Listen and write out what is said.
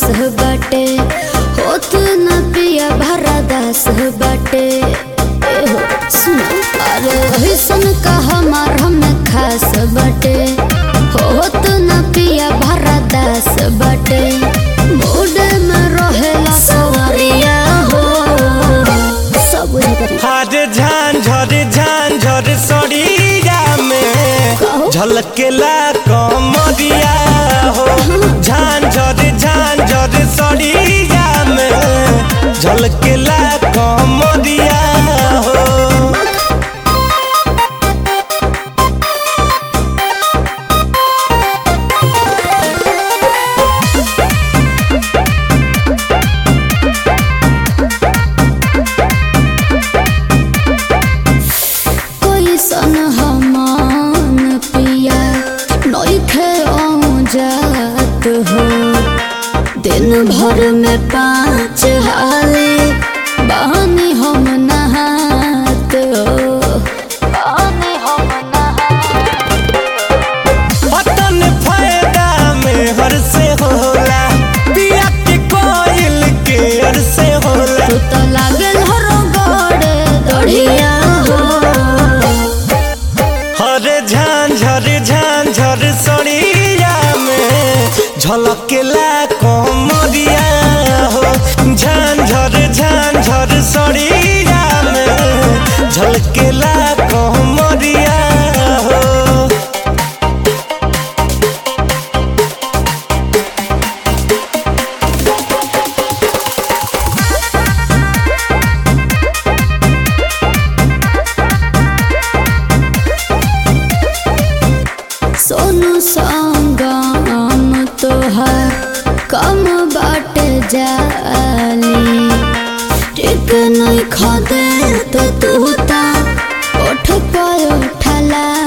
बाटे होत न पिया भरा दास बाटे एहो सुनो अरे ऐसन का हमार हम खास बाटे होत न पिया भरा दास बाटे मूड में रहेला सवरिया हो सब बुझे करी हर झांझर झांझर सड़िया में झलकेला कमरिया हो झांझर झांझर सड़िया में झलकेला कमरिया हो कैसन हमान पिया नइखे जात हो दिन भर में पाँच हाले बहनी हम नहात हो बहनी हम नहात पतन फायदा में हर से होला पिया के कोयल के हर से होला तू तो लागल हरो गड़े दढ़िया हो हर झांझर झांझर सड़िया में झलकेला कमरिया हो झांझर झांझर सड़िया में झलकेला कमरिया हो सोनू संगम तोहर कम बाटे जाली टिक नहीं खदे तो तू ता उठ पायो ठला